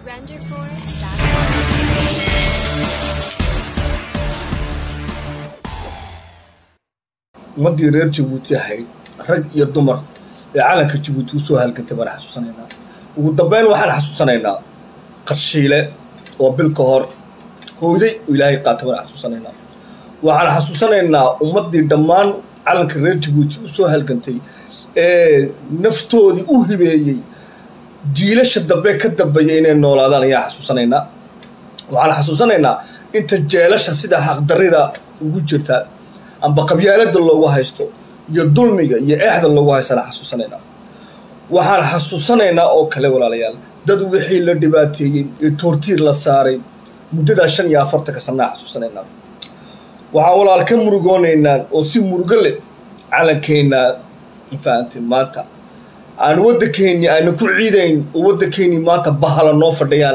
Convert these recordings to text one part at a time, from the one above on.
ummaddii reer jabuuti ahayd rag iyo dumar ee calanka jabuuti usoo halgantay baan xasuusanaynaa ugu dambeyn waxaan xasuusanaynaa qarshiile oo bil ka hor hooyday oo ilaahay qaatay baan xasuusanaynaa waxaan xasuusanaynaa ummaddii dhammaan calanka reer jabuuti usoo halgantay ee naftoodii u hibeeyey jiilasha dambe ka dambeeya inay noolaadaan ayaan xasuusanaynaa waxaan xasuusanaynaa inta jeelasha sida xaqdarida ugu jirta amba qabyaalada loogu haysto iyo dulmiga iyo eexda loogu haystana xasuusanaynaa waxaan xasuusanaynaa oo kale walaalayaal dad wixii la dhibaateeyey ee toortiir la saaray muddadaa shan iyo afartanka sanaa xasuusanaynaa waxaan walaal ka murugoonaynaa oo si murugo leh calankeenna mafahanteen maanta aan waddankeennii aana ku ciidayn oo waddankeennii maanta bahala noo fadhiyaan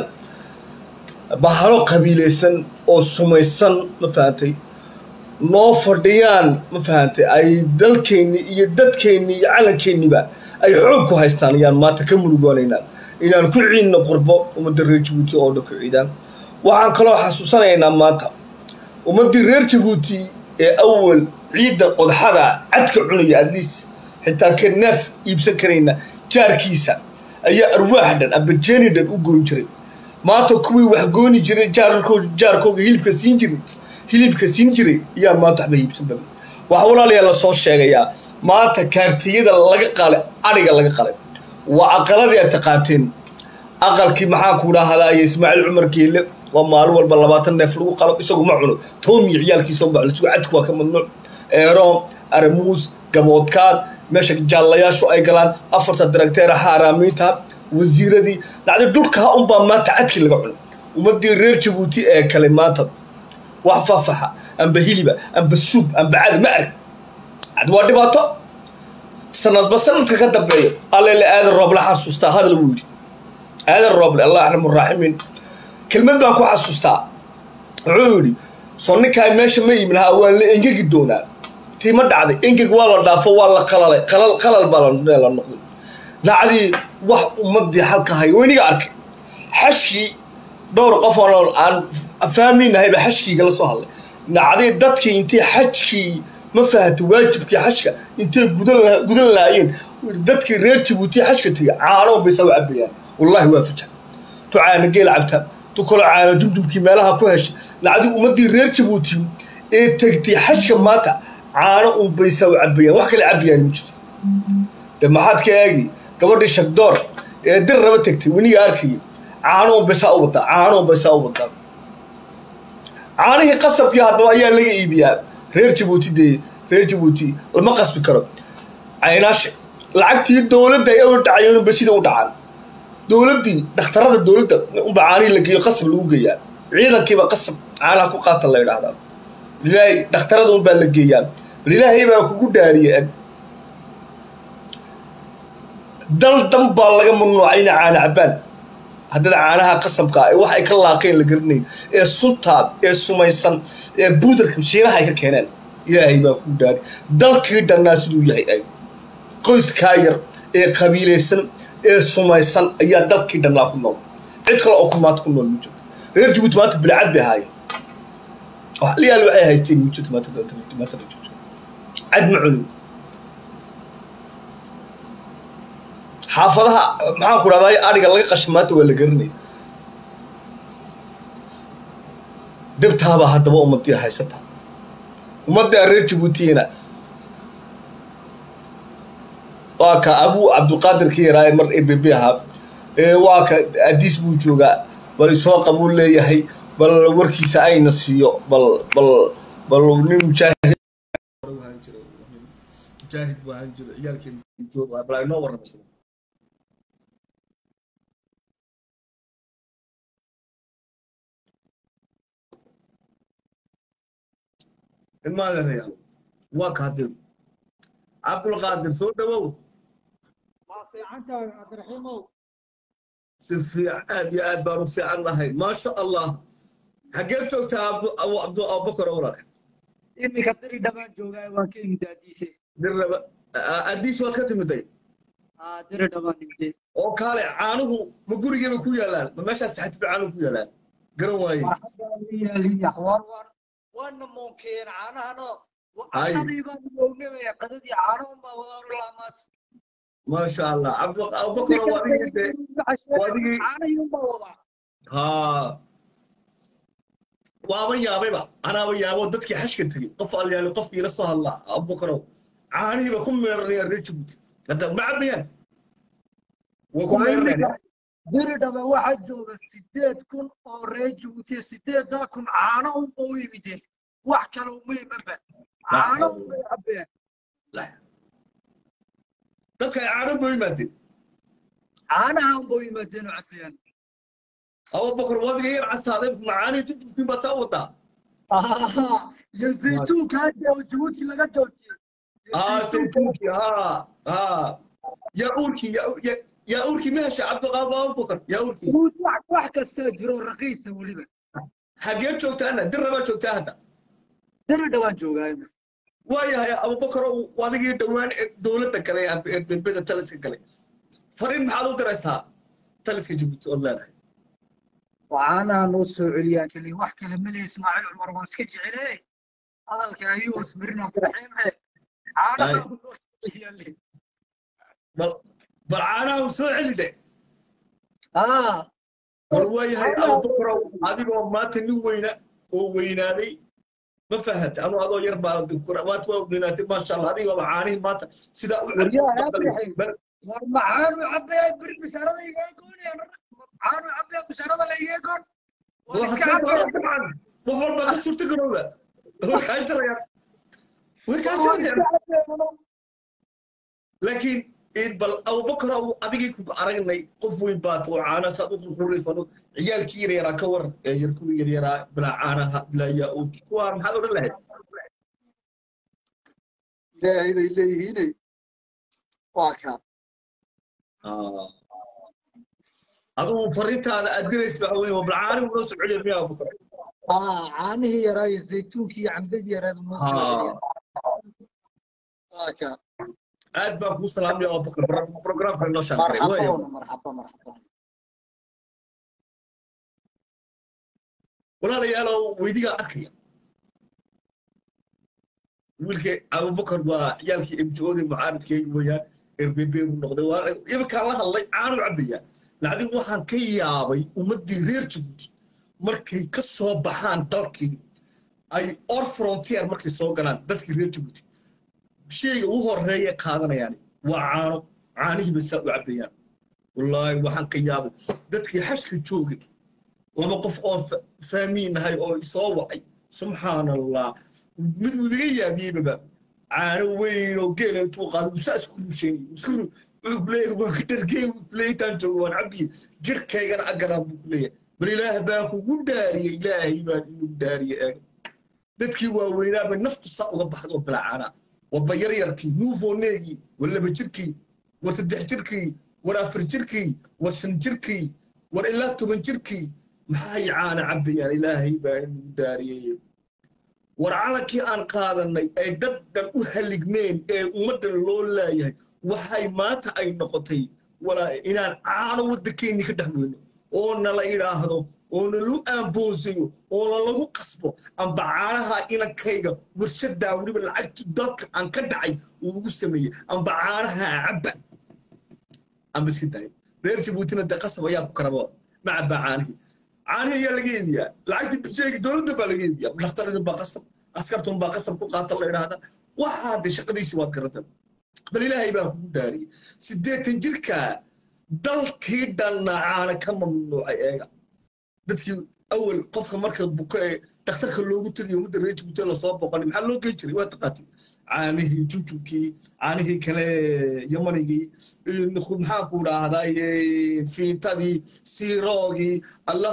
bahalo qabiilaysan oo sumaysan ma fahantay noo fadhiyaan ma fahantay ay dalkeennii iyo dadkeennii iyo calankeeniba ay xoog ku haystaan ayaan maanta ka murugoonaynaa inaan ku ciidno qurbo ummadda reer jabuuti oo dhan ku ciidaan waxaan kaloo xasuusanaynaa maanta ummaddii reer jabuuti ee awal ciidan qodxada cadka cunaya adliis xitaa ka naaf iibsan karayna jaarkiisa ayaa arwaax dhan amba jeeni dhan u goyn jiray maanta kuwii wax gooni jiray jaarkooga hilibka siin jiray hilibka siin jiray ayaa maanta waxba iibsan baba waxaa walaalayaa lasoo sheegayaa maanta kaartiyada laga qalay adhiga laga qalay waa aqaladii aad taqaateen aqalkii maxaa ku dhahdaye ismaaciil cumar geelle waa maalin walba labaatan neef lagu qalo isagu ma cuno toomiyo ciyaalkiisa ma cuno isagu cadku waa ka mamnuuc eeroon aramuus gaboodkaan meesha jaallayaashu ay galaan afarta daragteera xaaraamiinta wasiiradii dhacday dhulkaa unbaa maanta cadkii laga cuno ummadii reer jabuuti ee kale maanta wax fafaxa amba hiliba amba suub amba cadi ma arag cad waa dhibaato sanadba sanadka ka dambeeyo allele aadan rooble xasuustaa hadal wuu yidhi aadan rooble allah axramu raaximiin kelmad baan ku xasuustaa wuxuu yidhi soo ninkaa meesha ma yimin ha waan la engegi doonaa tii ma dhacday engeg waa la dhaafo waa la qalalay qalal qalal baa la noqday dhacdii wax ummadii halka hay weyniga arkay xashkii dhowr qof oo aan fahminahayba xajkiiga la soo hadlay dhacday dadkii intay xajkii ma fahamta waajibkii xajka intay gudan lahaayeen dadkii reer jabuuti xajka tegay caano baysa u cabayaan wallahi waa faja tu caana geel cabta tu kalo caano dumdumkii meelaha ku heshay dhacdii ummadii reer jabuuti ee tegtay xajka maanta caano un baysa u cabayaan wax kale cabayaan ma jirto de maxaad ka eegi gabadhii shagdoor ee dir raba tegtay weniga arkaya caano un baysaa u wadaa caano un baysaa u wadaa caanihii qasabkii haddaba ayaa laga iibiyaa reer jabuuti dee reer jabuuti lama qasbi karo caynaashe lacagtii dowladda ay awla dhacayeen unba sida u dhacaan dowladdii dhakhtarada dowladda unba caanihii la geeyo qasab lagu geeyaa ciidankiiba qasab caanaha ku qaatan la yidhaahdaa ilaahay dhakhtarada unbaa la geeyaa ilaahay baa kugu dhaariye eg dal dan baa laga mamnuucay ina caana cabbaan haddana caanaha qasabka ee wax ay ka laaqeen la garanayn ee suntaad ee sumaysan ee buudarka shiinaha ay ka keeneen ilaahay baa ku dhaari dalkii dhannaa siduu yahay ay qoyskaa yar ee qabiilaysan ee sumaysan ayaa dalkii dhannaa ku nool cid kale oo ku maanta ku nool ma jirto reer jabuuti maanta bilcad bay ahaayeen liyaal waxay haysteen ma jirto maanta maanta cad ma cunin xaafadaha maxaan ku dhahday adhiga laga qasha maanta waa la garanaya dhibtaabaa haddaba ummadii haysata ummadda reer jabuutiyana waa ka abuu cabdulqaadir ka yaraaye mar ebb ahaa waa ka adiis buu joogaa bal isoo qabuu leeyahay bal warkiisa ayna siiyo bal bal bal nin mujaahid mujaahid buu ahaan jiro ciyaalkeen bal aynoo warramaysa ilmaadareyaal waa kaadir cabdulqaadir soo dhawow waa fiicantahay cabdiraxiimow si fiican aad iyo aad baan u fiican nahay maasha allah xaggee joogtaa abubakar walaal iminka diri dhabaan joogaa waan ka imid adiise dirraba adiis waad ka timiday aa diri dhawaan nimtee oo kaale caanuhu ma gurigeeba ku yaalaan ma meeshaas saxatib caanuhu ku yaalaan garan waaye yaaliyax war war waana moonkeen caanahano Ay. cashadii baan ognamaya qadadii caano unbaa wadaaru laamaad maasha allah Cabdu- abubakar waa adigii dee waa adigii- caanahii unbaa wadaa haa waaba yaabayba anaaba yaabo dadkii xashka tegey qof alyaali qofkii la soo hadlaa abubakarow caanihiiba ku meeranayaan reer jabuuti hadda ma cabayaan way ku meeranayaan diri dhaba waxaa jooga sideed kun oo reer jabuutiya sideedaa kun caano unba u yimideen wax kale uma imanba caano unbay cabeen dadka ay caano ba yimaadeen caanaha unba u yimaadeen oo cabeen abubakar wadiga yar casaaday macaanii jujubkii baa saa wadaa iyo zaytuunka hadda oo jabuuti laga joojiyey aa saytuunkii haa haa yaa uurkii yaa- yaa- yaa uurkii ma hesha cabdiqaab abubakar yaa uurkii jabuuti wax wax kastaa jiro raqiisa weliba xagee joogtaana dirrabaa joogtaa hadda diri dhawaan joogaayo waayahay abubakar adigii dhowaan ee dowladda gale ee berbeda taliska gale fariin maxaad u diraysaa taliska jabuuti ood leedahay caanaha noo soo celiyaa keliya wax kale male ismaaciil cumar waan iska jecele hadalka ayuu asmirin abdiraxiime caanaha Ay. noo soo celiyaa le bal bal caanaha soo celi dhe aa bal waayahay abubakarow adigoo maanta nin weyna oo weynaaday ma fahanta anu adoo yar baa maanta waa weynaatay maasha allah adigooba caanihii maanta sidaa u Waryaha cabdi Ibrahim. war maxaanu cabaya beri bishaarada igaa goonayaan maxaanu cabaya bishaarada la igaa goon waan iska cabaya dabcan wax walba ka suurta garowda way kaa jarayaan way kaa waan jarayaan iska cabaya laakiin in bal abubakar aw adigii ku aragnay qof weyn baad oo caana saad u qurqurayso ciyaalkii yar yaraa ka war ee yar kuwii yar yaraa bilaa caanaha bilaa yaa-uudki kuwaa maxaad odhan lahayd ilaahay bay leeyihiine waa kaa adigu fariintaada aad diraysa waxa weyn waa bal caanihu noo soo celiya miyaa abubakar aa caanihii yaraa iyo zaytuunkii iyo cambadii yaraadu noo soo celiya waa kaa aad baan kuu salaamaya abubakar programka inoo shaaqay marxaba marxaba marxaba walaalayaalow weydigaa arkaya wiilkii abubakar waa ciyaalkii mjoodi mucaaridkeegi weeyaan rbb buu noqday waa iminkaan la hadlay caanu cabaya lacdig waxaan ka yaabay ummaddii reer jabuuti markay ka soo baxaan dalkii ay or frontier markay soo galaan dadkii reer jabuuti shayga ugu horeeya qaadanayaan waa caano caanihii bay saa u cabayaan wallaahi waxaan ka yaabay dadkii xashka joogay laba qof oo faamiinahay oo isoo wacay subxaan allah mid wiiga yaabiyeyba caano weyn oo geela intuu qaado musaa isku rusheeyey wuxuu kuleeyahay waan ka dhargey leeytaan joogo waan cabiye jirkaygana agaraa buu kuleeyahay bal ilaah baa kugu dhaariyey ilaahay baan inuu dhaariye eeg dadkii waaweynaaba naftu saa uga baxdo bilaacaana warba yaryarkii nuufoneegii war laba jirkii war saddex jirkii war afar jirkii war shan jirkii war ilaa toban jirkii maxay caana cabayaan ilaahay baa inuu daariyey war calankii aan qaadanay ay dad dhan u haligmeen ee ummaddan loo laayahay waxay maanta ay noqotay walaa inaan caano waddankeenni ka dhex weyno oo nala idhaahdo oo nalu aamboosayo oo nalagu qasbo amba caanaha inankayga warshadaa weliba lacagti dalka aan ka dhacay uu ugu sameeyey amba caanaha cabba amba iska daaya reer jabuutina dee qasab ayaa ku karaba ma cabbaa caanihii caanihi ayaa laga iibiyaa lacagtii bisheegi dowladda baa laga iibiyaa dhakhtaradin baa qasab askartun baa qasab ku qaata la idhaahda waxaa de shaqadiisi waad garata bal ilaahay baa kugu daariyey siddeetan jirkaa dalkii dhanna caana ka mamnuucay eega dadkii awal qofka marka buko ee dhakhtarka loogu tegayo ummadda reer jabuuti lasoo boqonay maxaa loo geyn jiray waa taqaati caanihii jujubkii caanihii kale yamanigii maxaa ku dhahday fiintadii siiroogii allah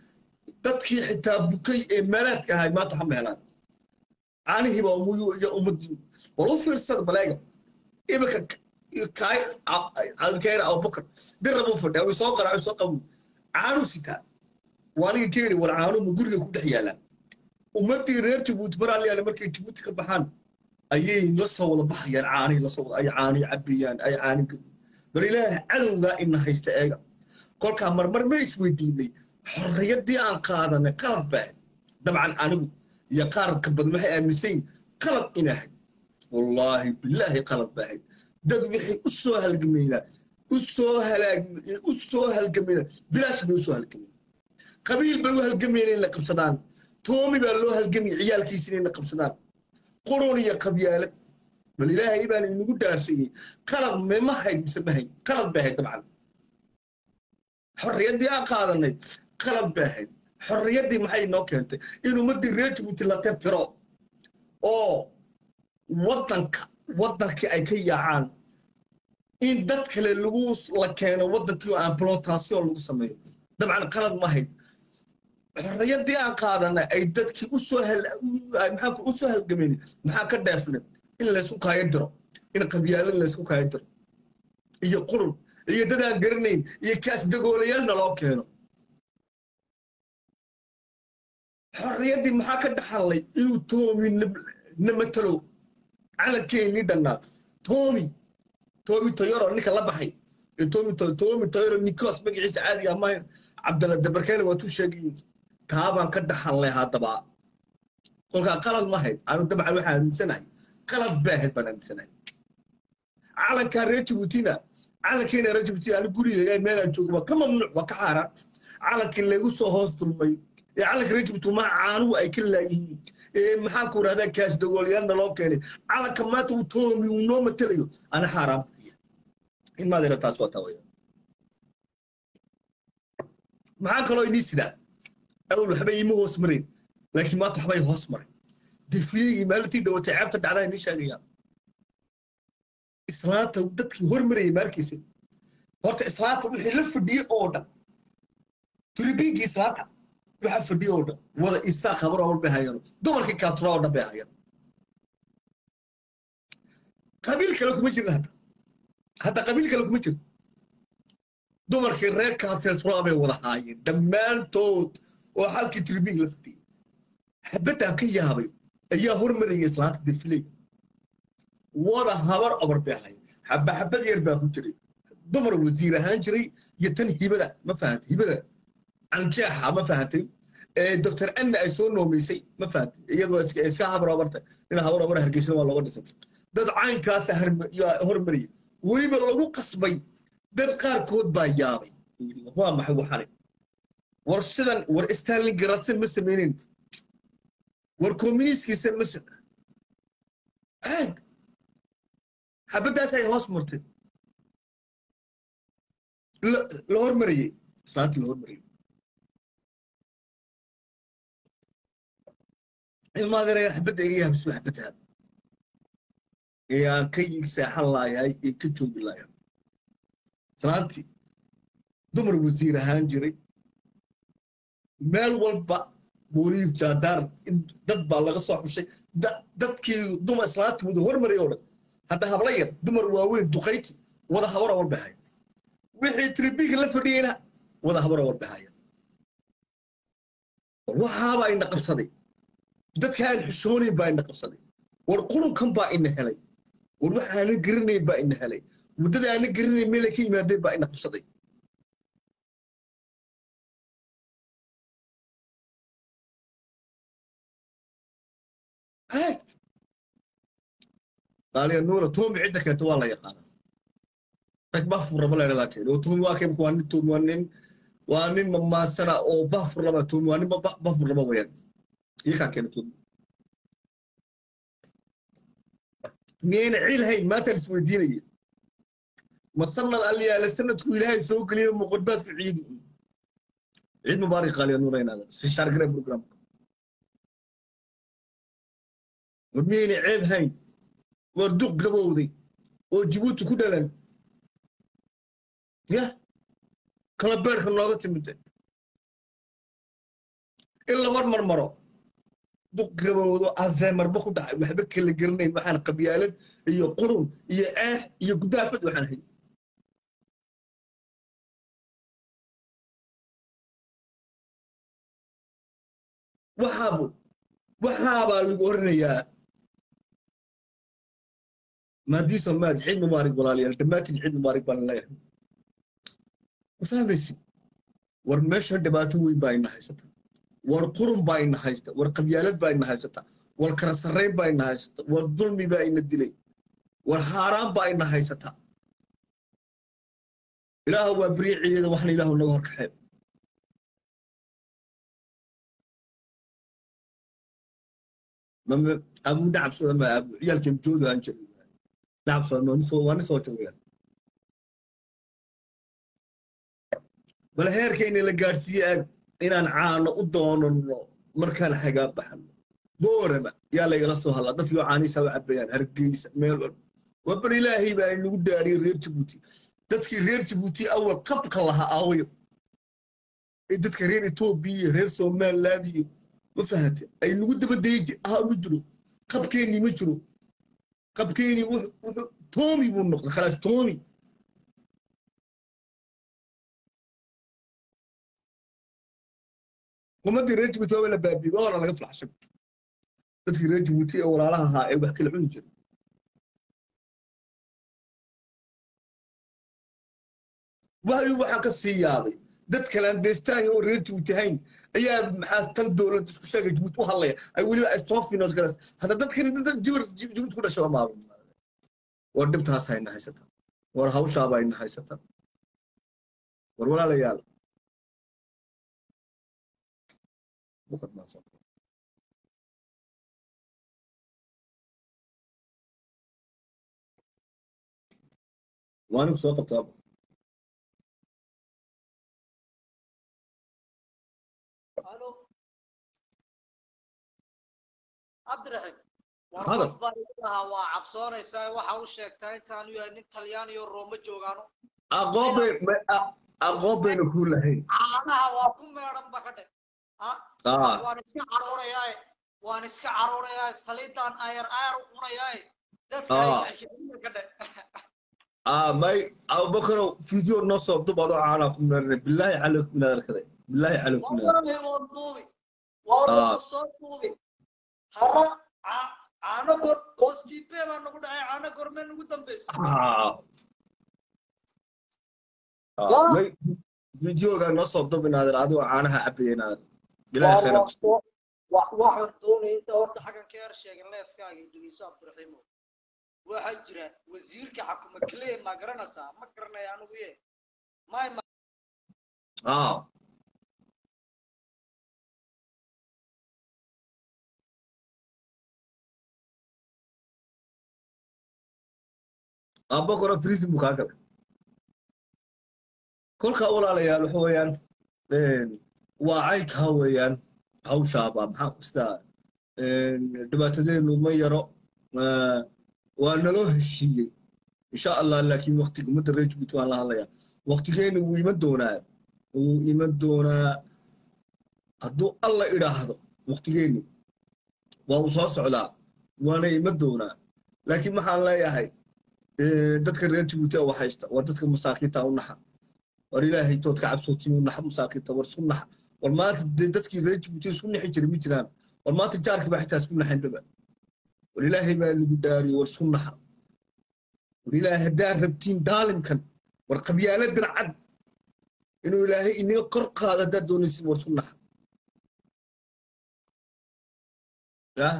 dadkii xitaa bukay ee meelaadka ahay maanta waxa meelaan caanihii baa umuyu iyo ummadii war u fiirsada baleega iminka kaay alkeena abubakar dirra buu fadhiya way soo qaraa way soo qabu caanu sitaa waaniga keeni war caanu ma guriga ku dhex yaalaan ummaddii reer jabuuti mar alyaale markay jabuuti ka baxaan ayay la soo wada baxayaan caanihii lasoo wada ay caanii cabiyaan ay caani bal ilaahay cadowgaa ina haysta eega kolkaa marmar ma isweydiinay xorriyaddii aan qaadanay qalad baa ahayd dabcan anigu iyo qaarka badan waxay aaminsayin qalad ina ahayd wallaahi bilaahi qalad baa ahayd dad waxay u soo halgamaynaa u soo halaag u soo halgamaynaa bilaash bay u soo halgamayna qabiil bay u halgamayna in la qabsadaan toomi baa loo halgamaya ciyaalkiisina in la qabsadaan qurun iyo qabyaalad bal ilaahay baan inagu dhaarsiiyey qalad mema hayd mise ma hayd qalad bay ahayd dabcan xorriyaddii aan qaadanay qalad bay ahayd xorriyaddii maxay inoo keentay in ummaddii reer jabuuti la tirtiro oo waddanka waddankii ay ka yaacaan in dad kale lagu la keeno waddankii oo implantation lagu sameeyo dabcan qalad ma hayd xorriyaddii aan qaadanay ay dadkii usoo maxaa u soo halgamayna maxaa ka dheefnay in laysku kaayo diro in qabyaalad laysku kaayo diro iyo qurun iyo dad aan garanayn iyo kaas dagoolayaal loo keeno xorriyaddii maxaa ka dhaxalnay inuu toomi na matalo calankeenii dhannaa toomi toomi toyoro ninka la baxay ee toomi toomi toyoro nikos magaciisa caadiga amahayn cabdalla dabarkeele waa tuu sheegay taabaan ka dhaxalnay haddaba kolkaa qalad ma hayd anu dabcan waxaan aaminsanahay qalad baa ahayd baan aaminsanahay calankaa reer jabuutina calankeena reer jabuuti ani guriga meelaan joogo waa ka mamnuuc waa ka xaaraan calankii lagu soo hoos dulmay ee calanka reer jabuuti ma caanuhu ay ka laayihiin ee maxaan ku rahdaa kaas dagoolyaanna loo keenay calanka maanta uu toomi uu noo matelayo ana xaaraan buya in maadeera taas waa taa waya maxaa kaloo inii sidaa awal waxbay iima hoos marayn laakiin maanta waxbay hoos maray defligii maalintii dhawatay ceebta dhacdaa inii sheegayaan islaanta dadkii hormarayay maalkiisa horta islaanta wixii la fadhiyey oo dhan turibiinkii islaanta waxa fadhiyey oo dhan wada isaa khabar oo bay hayaan dumarkii kaatura oo dhan bay hayaan qabiil kale kuma jirin hadda hadda qabiil kale kuma jirin dumarkii reer kaatura bay wada haayeen dhammaantood oo halkii turibiink la fadhiyey xabadaan ka yaabay ayaa hormarayay islaanta defiley wada habar obar bay ahayd xaba xabad yar baa ku jiray dumar wasiir ahaan jiray iyo tan hibada ma fahantay hibada canjeexa ma fahantay doctor anna ay soo noomaysay ma fahantay iyadoo iska habar obarta in habar obar hargeysana waa looga dhisay dad caynkaasa hormariyay weliba lagu qasbay dad qaarkood baa yaabay waa maxay waxani war sidan war stalin garadsan ma samaynin war communiskiisan ma aag xabaddaas ay hoos martay la hormariyey islaantii la hormariyey ilmaadeeraya xabadda iga yahabis waa xabaddaada ee aan ka seexan laayahay ee ka joogi laaya islaantii dumar wasiir ahaan jiray meel walba booliis jaadaar dad baa laga soo xushay dadkii dumar islaantii wada hormariyay oo dhan hadda habla yar dumar waaweyn duqayti wada habara walbahaya wixii tribiga la fadhiyeyna wada habara walbahaya waxaabaa ina qabsaday dadka aan xishoonayn baa ina qabsaday war qurunkan baa ina helay war wax aanan garanayn baa ina helay muddada aanan garanayn meelay ka yimaadeen baa ina qabsaday qaaliya nuura toomi cidda keenta waa la yaqaanaa rag baafur raba la idhahdaa keena oo toomi waa keemka waa nin toomi waa nin waa nin mamaasana oo baafur raba toomi waa nin baafur raba wayaan iyakaa keena toomi miyayna ciil hayn maantaan isweydiinaya ma sanad alyaala sanadku ilaahay soo geliyo muqadbaadku ciidi ciid mubaarak qaaliya nuura inaada si shaargare programka war miyayna ceeb hayn war duq gabowday oo jibuuti ku dhalan ya kala beerka nooga timide in la hormar maro duq gabowdo azeemarba ku dhacay waxba kala gelinayn waxaan qabyaalad iyo qurun iyo eex iyo gudaafad waxaan hay waxaabu waxaabaa lagu oranayaa maadiisa maad ciid mubaarig walaalayaal dhammaatiin ciid mubaarig baan leeyahay ma fahmaysid war meesha dhibaato weyn baa ina haysata war qurun baa ina haysta war qabyaalad baa ina haysata war kala sarrayn baa ina haysata war dulmi baa ina dilay war haaraan baa ina haysata ilaahu waa beriye ciideeda waxna ilaahu naga horkaxee abu nacab sodama abu ciyaalkan jooga aan jiray nacab sodama waa ni soo joogaan bal heerkayna la gaadhsiiye ag inaan caano u doonano markaan xagaa baxano boorama yaa laygala soo hadlaa dadkii oo caaniisa u cabayaan hargeysa meel walba waa bal ilaahay baa inagu daariyey reer jabuuti dadkii reer jabuuti awal qabka lahaa aawayo ee dadka reer etoobiya iyo reer somaliland iyo ma fahante ay nagu dabadeeji ah ma jiro qabkeennii ma jiro qabkeennii wuxuu toomi buu noqday khalaas toomi ummaddii reer jabuuti waa la baabiye waa hora laga flaxshay dadkii reer jabuuti ee walaalaha ahaa ee wax kala cuni jiray wahyu waxaan ka sii yaabay dad kalandestaan oo reer jabuuti hayn ayaa maxaa tan dowlad isku sheegay jabuuti u hadlaya ay weliba ay soo finos garas hadda dadkani dad jibar jabuuti ku dhashay maaba war dhibtaas hayna haysata war hawshaaba hayna haysata war walaalayaal waa anigu soo qabtaa الو عبد الرحيم هذا. warqad baa igu lahaa waa cabsoonaysaa waxa u sheegtaa intaanu yahay nin talyaani iyo rooma joogaano aqoon bay aqoon bayna kuu lahayn caanaha waa ku meedhan ba ka dhe Ah. waan iska caroonayaae waan iska caroonayaae saliidaan ayar ayar u cunayaae dadka Ah. ay ka dhe ah may abubakarow video noo soo dubaado caanaa ku meerane bilaahi calaykum inaad arkaday bilaahi calaykum inaad wallahi waan duubi waa Ah. lagu soo duubi hara ca- caano gor hoostiibe baa nagu dhacay caano gormee nagu dambaysa Ah. Ah, Waa. may videoga noo soo dub inaadan adigoo caanaha cabaya inaadan bilaahi khayra ku siiyo. wa- waxaan doonaya inta horta xaggan ka yar sheegin leefkaaga dhegeyso cabdiraxiimo waxaa jira wasiirka xakuma klee ma garanaysaa ma garanaya anigu ye may ma ah abakoro friisi buu kaa galay kolka walaalayaal waxa weeyaan een, waa caydkaa weeyaan hawshaaba maxaa kustaa dhibaatadeenu ma yaro eh, waa naloo heshiiyey insha allah laakiin waqtiga ummadda reer jabuuti waan la hadlayaa waqtigeenu wuu iman doonaa wuu iman doonaa hadduu alla idhaahdo waqtigeenu waa uu soo socdaa waana iman doonaa laakiin waxaan leeyahay eh, dadka reer jabuuti oo haysta waa dadka masaakiinta u naxa war ilaahay tood ka cabsootin u naxa masaakiinta war isku naxa war maanta dee dadkii reer jabuuti isku nixi jiray ma jiraan war maanta jaarkii baa xitaa isku naxayn dhaba war ilaahay baa nagu daariyo war isku naxa war ilaahay haddaa rabtiin daalimkan war qabyaaladan cad inuu ilaahay inaga kor qaado haddaad doonaysid war isku naxa yah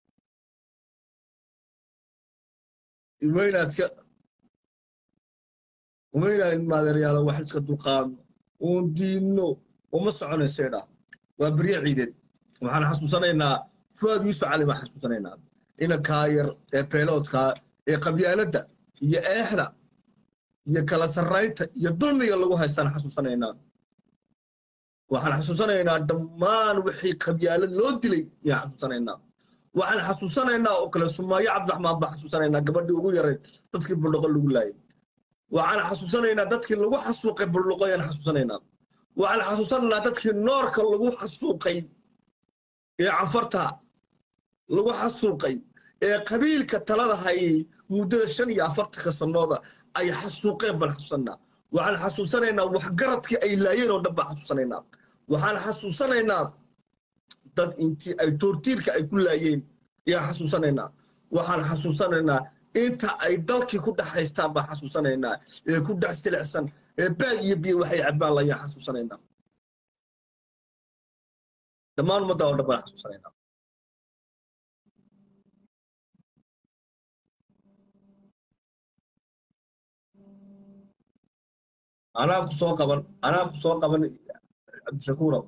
waynaad iska waynaad ilmaadeeryaalo wax iska dulqaadno uun diidno uma soconaysay dhaa waa berye ciideed waxaan xasuusanaynaa fuaad yuusuf cali baan xasuusanaynaa inankaa yar ee beeloodkaa ee qabyaaladda iyo eexda iyo kala sarraynta iyo dulmiga lagu haystaan xasuusanaynaa waxaan xasuusanaynaa dhammaan wixii qabyaalad loo dilay ayaan xasuusanaynaa waxaan xasuusanaynaa oo kale sumaayo cabdiraxmaan baan xasuusanaynaa gabadhii ugu yarayd dadkii buldhuqo lagu laayay waxaan xasuusanaynaa dadkii lagu xasuuqay buldhuqo ayaan xasuusanaynaa waxaan xasuusanaynaa dadkii noorka lagu xasuuqay ee canfarta lagu xasuuqay ee qabiilka talada hayay muddada shan iyo afartanka sanooda ay xasuuqeen baan xasuusanaa waxaan xasuusanaynaa waxgaradkii ay laayeen oo dhan baan xasuusanaynaa waxaan xasuusanaynaa dad intii ay toortiirka ay ku laayeen ayaan xasuusanaynaa waxaan xasuusanaynaa inta ay dalkii ku dhex haystaan baan xasuusanaynaa ee ku dhex silicsan ee baag iyo biyo waxay cabaan layaan xasuusanaynaa dhammaan ummadda oo dhan baan xasuusanaynaa anaa ku soo qaban anaa ku soo qaban cabdishakuurow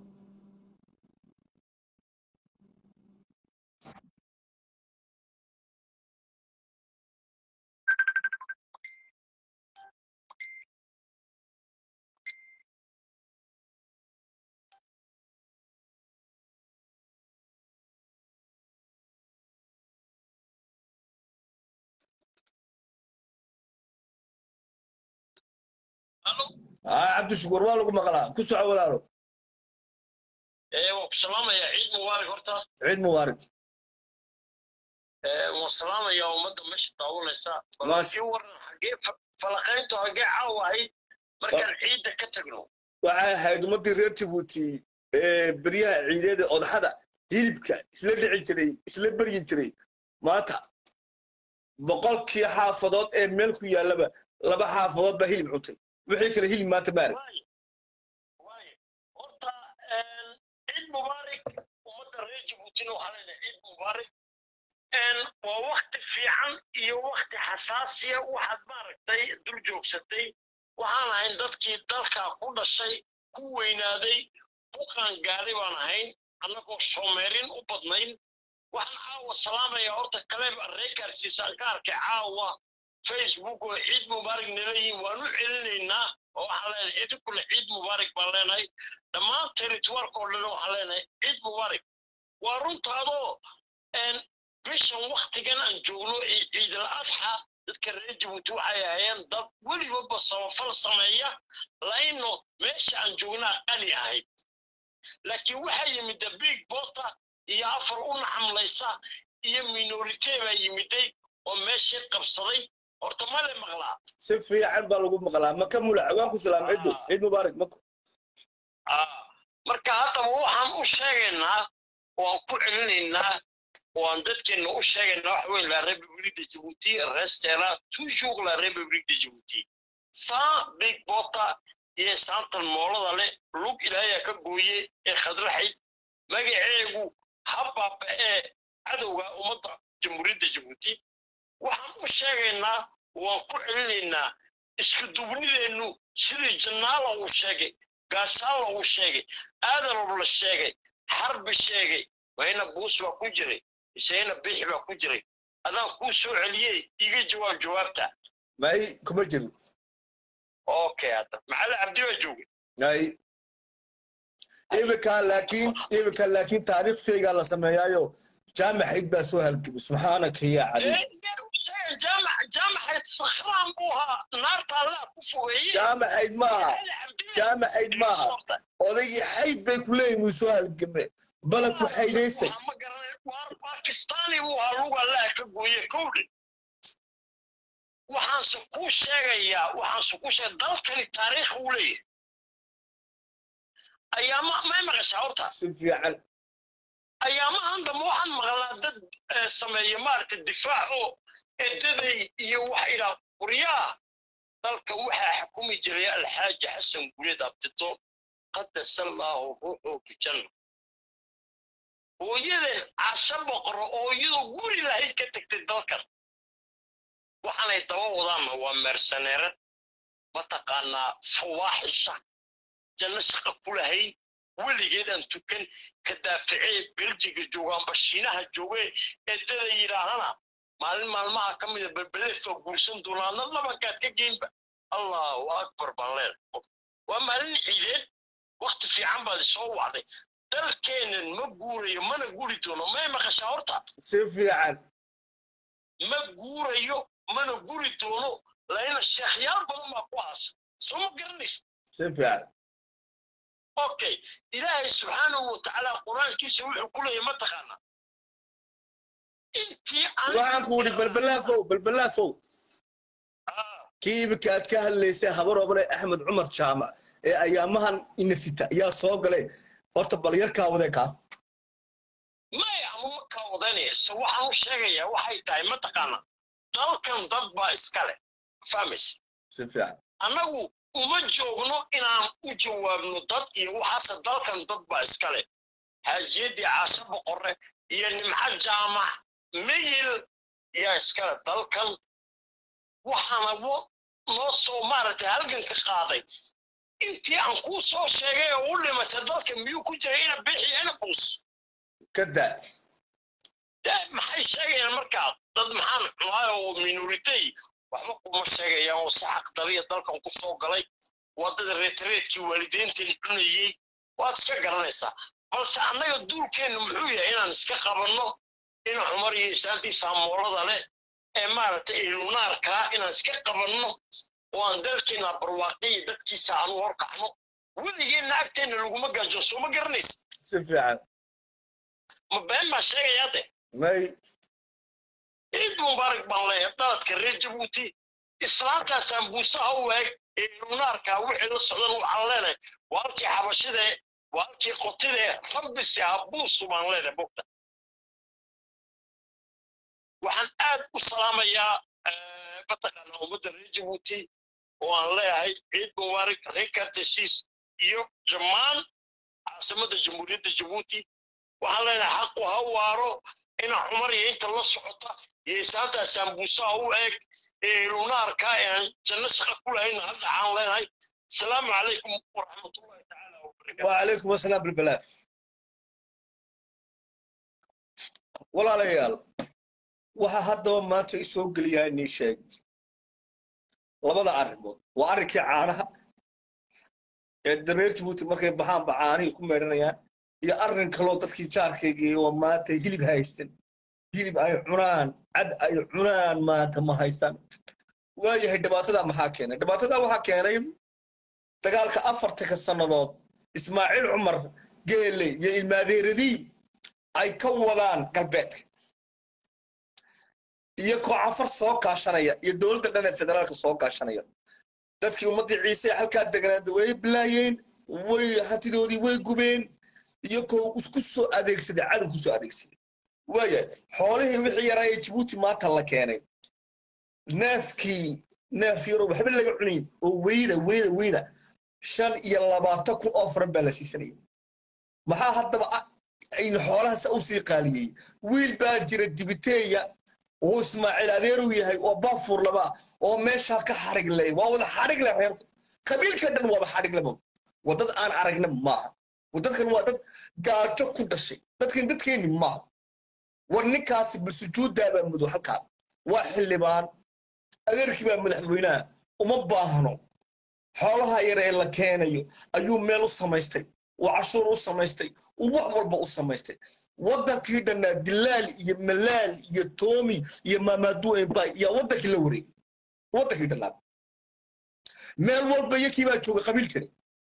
aa cabdishakuur waa lagu maqlaa ku soco walaalo waan ku salaamayaa ciid mubaarak horta ciid mubaarak waan salaamayaa ummadda meesha daawanaysa Maasha- laakiin waran xaggee fa- falaqayntu xaggee caawa ahayd markaan ciidda ka tagno waxay ahayd ummaddii reer jabuuti ee beryaha ciideeda odaxada hilibka isla dhici jiray isla beryi jiray maanta boqolkii xaafadood ee meel ku yaallaba laba xaafadood baa hilib cuntay wixii kale hilib maanta maarag waaye waaye horta ciid mubaarak ummadda reer jabuutina waxaa leedahay ciid mubaarak waa wakti fiican iyo wakti xasaasiya waxaad maaragtay dul joogsatay waxaan ahayn dadkii dalka ku dhashay ku weynaaday buqaan gaari baan ahayn annagoo soomeerin u badnayn waxaan caawa salaamaya horta kaleeb reegaarsiisaan ka arkay caawa facebook oo ciid mubaarak nalayihin waan u celinaynaa oo waxaan leenahay idinkule ciid mubaarak baan leenahay dhammaan territoirka oo dhan waxaan leenahay ciid mubaarak waa runtaadoo bishan waktigan aan joogno ee ciidal adxa dadka reer jabuuti waxay ahayeen dad weligoodba samafal sameeya laino meesha aan joognaa qani ahayd laakiin waxaa yimida big bota iyo afar u naxamlaysa iyo minorite baa yimiday oo meeshii qabsaday horta male maqlaa si fiican baa lagu maqlaa maka mulac waan ku salaam ciddo Ah. ciid mubaarak mako Ah, marka haddaba waxaan u sheegaynaa waan ku celinaynaa waan dadkeena u sheegaynaa waxa weye la république de djibouti restera toujours la république de djibouti sans big bota iyo saantan moolada leh lug ilaahayaa ka gooye ee khadraxayd magaceegu habbaaba ee cadowga ummadda jamhuuriyadda djibouti waxaan u sheegaynaa waan ku celinaynaa isku dubnideennu sidii jannaala uu sheegay gaasaala uu sheegay aadanob la sheegay xarbi sheegay wayna buus baa ku jiray isayna bixi baa ku jiray adaan kuu soo celiyey iga jawaab jawaabta may kuma jirin okay hadda macali cabdi baa joogay ay iminka laakiin iminka laakiin taariikh shaygaa la sameeyaayo jaamacayd baa soo halgabay subxaanaka yaa cali jaamac jaamacayd sakhraan buu ahaa naarta allaa ku fogeeye jaamacayd maaha Macali Cabdi baa jaamacayd maaha odaygii xayd bay ku leeyihin wuu soo halgamay balanku xaydaysay Waxaa ma garanay waar bakistaani buu ahaa lug allaha ka gooye kowdhe waxaanse kuu sheegayaa waxaanse kuu sheegay dalkani taariikh uu leeyahay ayaama may maqashaa horta si fiican ayaamahan dambe waxaan maqlaa dad eh, sameeya maaragta difaac oo edaday iyo wax idhaa quryaa dalka waxaa xukumi jiray alxaaji xasan guleed abdito qadasa allaahu ruuxuu fi janna hooyaden casho boqoro oo iyadoo guri lahayd ka tagtay dalkan waxaanay daba wadaanna waa meersaneerad mataqaanaa fawaaxisha janno shaqa ku lahayn weligeed aan tukan ka daaficee beljiga jooga amba shiinaha joogee eedada yidhaahana maalin maalmaha ka mida belbeleefaa guursan doonaadna labankaad ka geynba allahu akbar baan leedahay waa maalin ciideed wakti fiican baad isoo wacday dalkeennan ma guurayo mana guri doono may maqashaa horta si fiican ma guurayo mana guri doono laina sheekhyaal badan baa ku aas soo ma garanaysa si fiican okay ilaahay subxaanahu watacaala qur-aankiisa wuxuu ku leeyahay ma taqaana intii aan waxaan ku idhi balbalaafow balbalaafow Ah, kii iminka aad ka hadlaysay habar obale axmed cumar jaamac ee ayaamahan inasita ayaa soo galay horta bal yarkaa wadee kaa maya ama ma kaa wadanaysa waxaan u sheegayaa waxay tahay ma taqaana dalkan dad baa iskale fahmaysa si fiican annagu uma joogno inaan u jawaabno dad iyo waxaase dalkan dad baa iskale xaajiyaddii caasho boqorre iyo nimco jaamac meyil yaa iskale dalkan waxaana wo- noo soo maaragtay halganka qaaday intii aan kuu soo sheegay oo u dhimatay dalka miyuu ku jiray ina bixi ina buus ka daa dee maxay sheegayaan markaa dad maxaan cunaayo oo minoritay waxba kuma sheegayaan oo si xaqdariya dalkan ku soo galay waa dad reetreedkii waalideynteen cunayey waad iska garanaysaa balse annaga duulkeennu muxuu yahay inaan iska qabanno ina cumar iyo isaantii saamoolada leh ee maaragtay ilunaarkaa inaan iska qabanno oo aan dalkeena barwaaqiya dadkiisa aan u horkacno weligeenna agteenna laguma gaajo soo ma garanaysa si fiican ma been baa sheegayaa de may ciid mubaarak baan leeyahay daladka reer jabuuti islaantaasaan buusaha u eeg ee lunaarka wixii la socdan waxaan leenahay waa halkii xabashidee waa halkii qotidee rabbisi ha buusu baan leenahay bogta waxaan aad u salaamayaa eh, mataqaana ummadda reer jabuuti oo aan leeyahay ciid mubaarak reer kartesiis iyo dhammaan caasimadda jamhuuriyadda jabuuti waxaan leenahay xaqu ha waaro ina cumar iyo inta la socota iyo isaantaa saambuusaha u eeg ee lunaarka ee aan janno shaqa ku lahayn hadda waxaan leenahay asalaamu calaykum waraxmatullahi tacaala wabarakaatu وعليكم السلام بالبلاء walaalayaal waxa haddaba maanta isoo geliyaa inii sheeg labada arrimood waa arrinkii caanaha ee dareer jabuuti markay baxaanba caanihii ku meedhanayaan iyo arrin kaloo dadkii jaarkaygii oo maanta hilib haysan hilib ay cunaan cad ay cunaan maanta ma haystaan waayahay dhibaatadaa maxaa keenay dhibaatadaa waxaa keenay dagaalka afartanka sannadood ismaaciil cumar geele iyo ilmaadeeradii ay ka wadaan galbeedka iyo koocafar soo kaashanaya iyo dowladda dhan ee federaalka soo kaashanaya dadkii ummaddii ciise ee halkaa deganaada way bilaayeen way hantidoodii way gubeen iyo koo isku soo adeegsaday cadow ku soo adeegsaday waaya xoolihii wixii yaraa ee jabuuti maanta la keenay neefkii neef yaroo waxba laga cunayn oo weyda weyda weyda shan iyo labaatan kun oo faran baa la siisanaya maxaa haddaba ah aynu xoolahaas u sii qaaliyey wiil baa jira dibiteeya oo ismaaciil adeeruu yahay oo baafuur laba oo meeshaa ka xarig leh waa wada xarig leh reerku qabiilka dhan waaba xarig leba waa dad aan aragna maaha waa dadkan waa dad gaajo ku dhashay dadkan dadkeenni maaha war ninkaasi basujuuddaabaa mudo halkaa waa xildhibaan adeerkii baa madaxweynaha uma baahno xoolaha yar ee la keenayo ayuu meel u samaystay uu cashuur u samaystay uu wax walba u samaystay waddankii dhannaa dilaal iyo malaal iyo toomi iyo maamaadu embay iyo waddankii la wareegay waddankii dhannaa meel walba iyakii baa jooga qabiilkani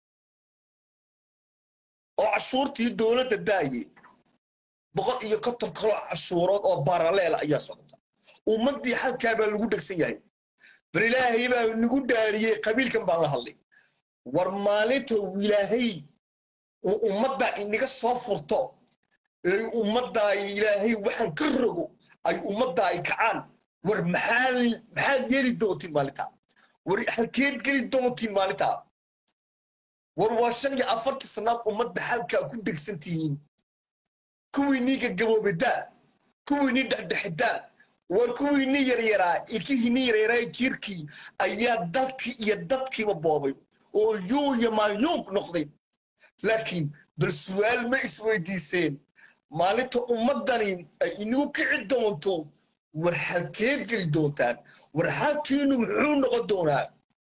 oo cashuurtii dowladda daayay boqol iyo konton kaloo cashuurood oo baraleela ayaa socota ummaddii halkaa baa lagu dhegsan yahay bal ilaahay baa nagu dhaariyey qabiilkan baan la hadlay war maalinta ilaahay uu ummadda inaga soo furto ee ummadda ilaahay waxaan ka rogo ay ummadda ay kacaan war maxaa maxaad yeeli doontiin maalintaa war halkeed geli doontiin maalintaa war waa shan iyo afartii sannaad ummadda halkaa ku degsan tihiin kuwii niiga gaboobidaan kuwii nii dhexdhexidaan war kuwii ni yaryaraa ilkihii ni yaryaraa jiirkii ayaa dalkii iyo dadkiiba boobay oo yuu iyo maayuub noqday laakiin bal su'aal ma isweydiiseen maalinta ummaddani ay inagu kici doonto war halkeed geli doontaan war halkiinu muxuu noqon doonaa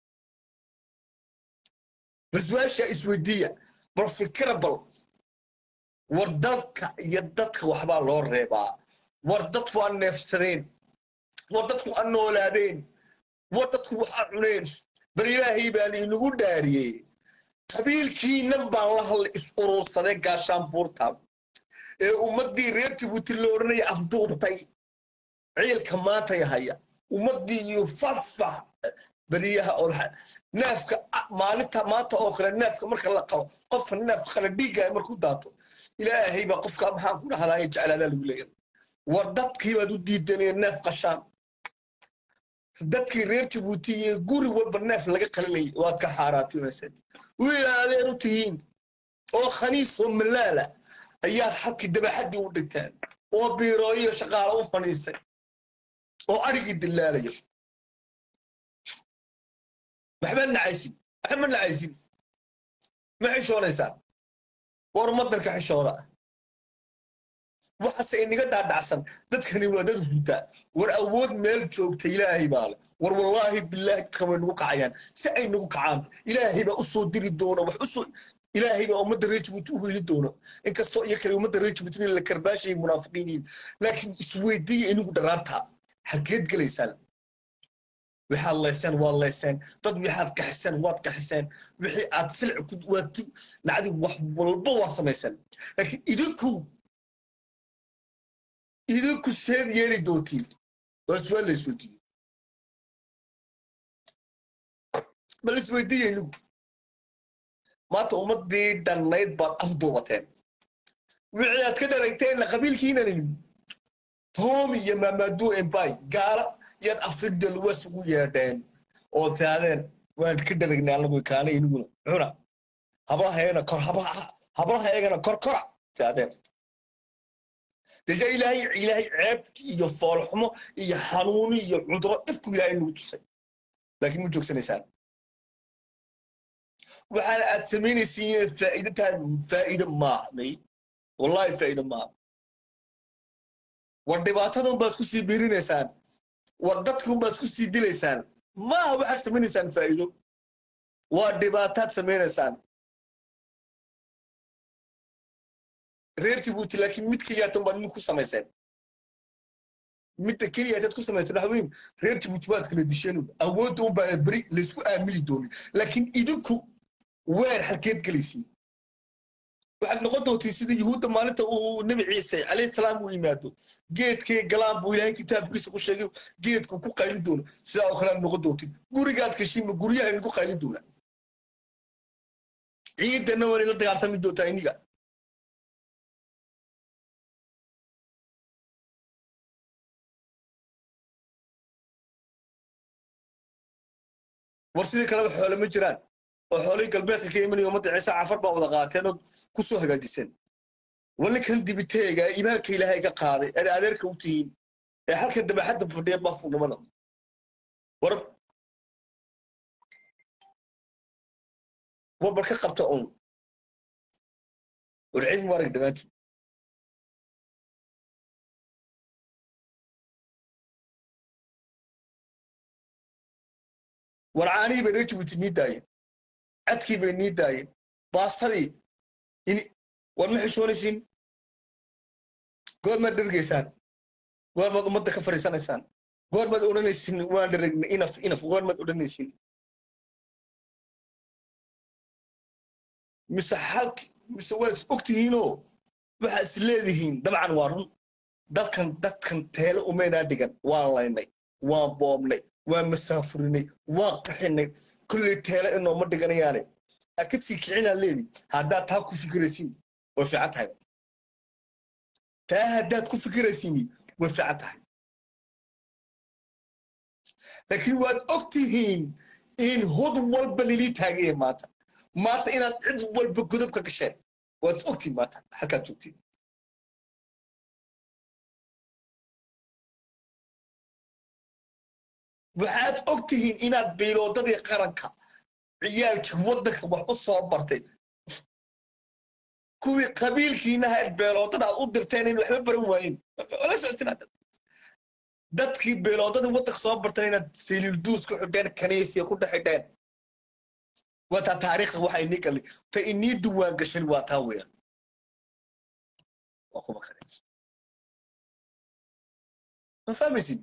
bal su-aashaa isweydiiya bal fikira bal war dalka iyo dadka waxbaa loo reebaa war dadku waa neefsadeen war dadku waa noolaadeen war dadku waxaa cuneen bal ilaahay baan inagu dhaariyey qabiilkiinan baan la hadlay is urursaday gaashaanbuurta ee ummaddii reer jabuuti la odhanaya afduubtay ciilka maantay haya ummaddii iyo fafax beriyaha oo neefka maalinta maanta oo kale neefka marka la qalo qofka neef qala dhiiggaya markuu daato ilaahay baa qofka maxaan ku dhahdaa jeclaadaa lagu leeyahay war dadkii baad u diidanaya neef qashaan dadkii reer jabuuti iyo guri walba neef laga qalinayay waad ka xaaraatinayseen wiil adeer u tihiin oo khaniis oo malaala ayaad xadkii dabaxaddii u dhigteen oo biirooyo iyo shaqaalo u fadhiisay oo adhigii dilaalaya maxbaad nacaysid maxba nacaysid ma xishoonaysaan war madanka xishooda waxaase inaga dhaadhacsan dadkani waa dad hurda war awood meel joogta ilaahay baa le war wallaahi bilaahi dadkan way nagu kacayaan si ay nagu kacaan ilaahay baa usoo diri doona wax usoo ilaahay baa ummadda reer jabuuti u heli doona inkastoo iyo kale ummadda reer jabuuti in la karbaashayay munaafiqiiniin laakiin isweydiiya inigu dharaarta xageed gelaysaan waxaad leyseen waad leyseen dad waxaad kaxiseen waad kaxiseen wixii aad silci waad nacdi wax walba waad samayseen laakiin idinku idinku seed yeeli doontiin waa su'aal la isweydiiyo bal isweydiiya inigu maanta ummadii dhannayd baad afduubateen wixii aad ka dharagteenna qabiilkiinan toomi iyo maamaadu embay gaala yaad afrikda luwas ugu yeedheen oo taadeen waan ka dharagnay anagu kaana iniguna cuna hablahaygana kor hablahaygana kor kora taadeen deja ilaahay ilaahay ceeb iyo foolxumo iyo xanuuni iyo cuduro ifku ilaahay nagu tusay laakiin ma joogsanaysaan waxaana aad samaynaysiin inaad faa'iido tahay faa'iido maaha may wallahi faa'iido maaha war dhibaatadun baad isku sii biirinaysaan war dadkun baad isku sii dilaysaan maaha waxaad samaynaysaan faa'iido waa dhibaataad samaynaysaan reer jabuuti laakiin mid keliyaatan baad mid ku samayseen midda keliyaataad ku samayseen waxa weyn reer jabuuti waad kala disheen awoodda un baa beri laysku aamili doonin laakiin idinku weer halkeed gelaysiin waxaad noqon doontiin sida yuhuudda maalinta uu nebi ciise calayhi salaam uu yimaado geedkee galaan buu ilaahay kitaabkiisa ku sheegay geedku ku qaylin doono sidaa oo kale aad noqon doontiin gurigaad kashiinma guryaha idinku qaylin doona ciidanna waa inay la dagaaltami doontaa iniga war sidii kaleba xoole ma jiraan oo xoolihii galbeedka ka imanaya ummadda ciise cafar baa wada qaateen oo ku soo hagaajiseen wali kan dibiteega imaanka ilaahay ka qaaday aad adeerka u tihiin ee halkan dabaxadda fadhiya baafurnimada war warbar ka qabta un war ciid mubaarag dhammaantiin war caanihii bay reer jabuuti nii daayeen cadkii bay nii daayeen baastadii war ma xishoonaysiin goormaad dhergaysaan goormaad ummadda ka fadhiisanaysaan goormaad odhanaysiin waan dheregnay inaf inaf goormaad odhanaysiin mise xalk mise waad is ogtihiinoo waxaad is leedihiin dabcan waa run dadkan dadkan teele umaynaa dhigan waan laynay waan boobnay waan masaafurinay waan qaxinay kulley teele inooma dhiganayaane aad ka sii kicinaa leedi haddaad taa ku fikiraysiin way fiican tahay taa haddaad ku fikiraysiin way fiican tahay laakiin waad og tihiin in hod walba lilii taagaya maanta maanta inaad cid walba godob ka gasheen waad is ogtihiin maanta halkaad joogtiin waxaad og tihiin inaad biiloodadii qaranka ciyaalkii waddanka wax u soo bartay kuwii qabiilkiina ahayd beeloodada aad u dirteen in waxba baran waayeen la socotin dadkii beeloodadii waddanka soo barteen inaad saliilduus ku xidheen kaniisiya ku dhex xidheen wataa taariikhda waxa inii galay ta inii duwaan gashan waa taa weeyaan waa kuma kale ma fahmaysid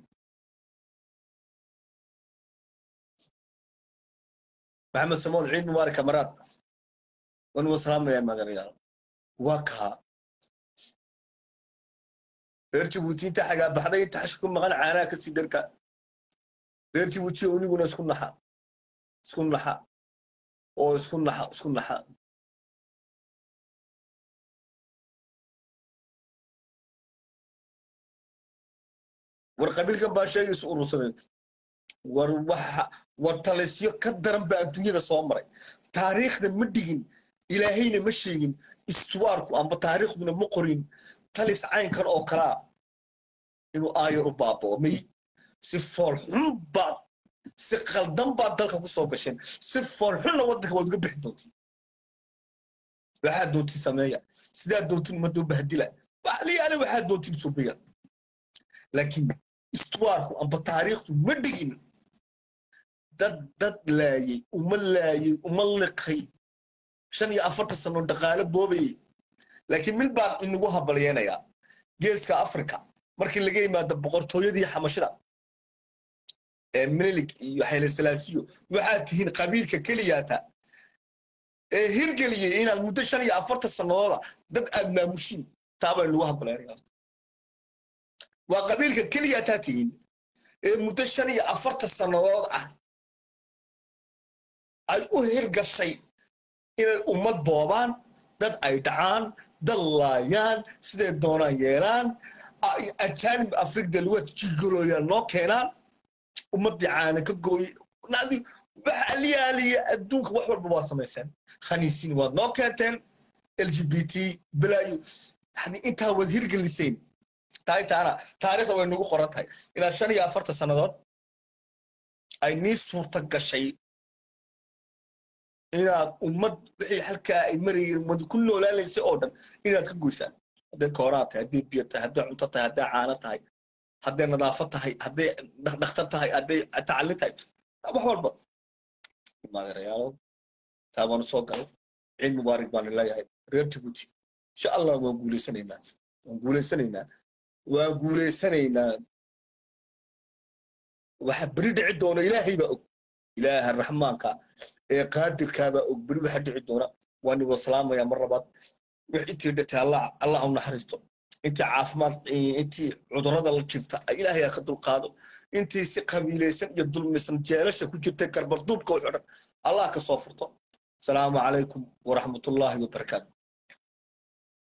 maxamed samood ciid mubaarak kamaraad waan uga salaamayaa magalayaal waa kaa reer jabuuti inta xagaa baxday inta xashi ku maqan caanaha kasii dharka reer jabuuti oo iniguna isku naxa isku naxa oo isku naxa isku naxa war qabiilkan baa sheegaysa urursaneed war waxa war talisyo ka daran baa adduunyada soo maray taariikhda ma dhigin ilaahayna ma sheegin iswaarku amba taariikhduna ma qorin talis caynkan oo kalaa inuu aayar u baaboomay si foolxun baad si khaldan baad dalka ku soo gasheen si foolxunna waddanka waad uga bixi doontiin waxaad doontiin sameeya sidaad doontiin ummadoo bahdila waxaliyaale waxaad doontiin subiya laakiin istuwaarku amba taariikhdu ma dhigin dad dad laayay uma laayay uma liqay shan iyo afartan sano dhaqaale boobayay laakiin mid baan inagu habalyeenayaa geeska africa markii laga yimaado boqortooyadii xamashida ee minilik iyo xayle salaasiyo waxaad tihiin qabiilka keliyaata ee hirgeliyey inaad muddo shan iyo afartan sannadooda dad aad maamushiin taabaa inagu habalyeenayaa waa qabiilka keliyaataa tihiin ee muddo shan iyo afartan sannadood ah ay u hirgashay inay ummad boobaan dad ay dhacaan dad laayaan siday doonaan yeelaan ajaanib afrikda luwaad jigolooyaan noo keenaan ummaddii caana ka gooye nadi wax aliyaaliya adduunka wax walba waad samayseen khaniisiin waad noo keenteen l g b t balaayo yani intaa waad hirgeliseen tahay taana taariikhda way nagu qoran tahay inaad shan iyo afartan sannadood ay nii suurta gashay inaad ummad wixii halkaa ay marayeen ummad ku noolaanaysay oo dhan inaad ka goysaan hadday kooraan tahay hadday biyo tahay hadday cunto tahay hadday caano tahay hadday nadaafad tahay hadday dhakhtar tahay hadday tacalin tahay wax walba maadeerayaalow taa baanu soo galay ciid mubaarak baanu leeyahay reer jibuuti insha allah waan guuleysanaynaa waan guuleysanaynaa waan guuleysanaynaa waxa beri dhici doona ilaahay baa og ilaaha raxmaanka ee qaadirkaabaa og beri waxa dhici doona waan iwada salaamaya mar labaad wix intii dhintay allah allah u naxariisto intii caafimaad intii cudurrada la jirta ilaahay ha ka dulqaado intii si qabiilaysan iyo dulmisan jeelasha ku jirtay garbarduubka wuxuu dhan allah ka soo furto asalaamu calaykum waraxmatullaahi wabarakaatu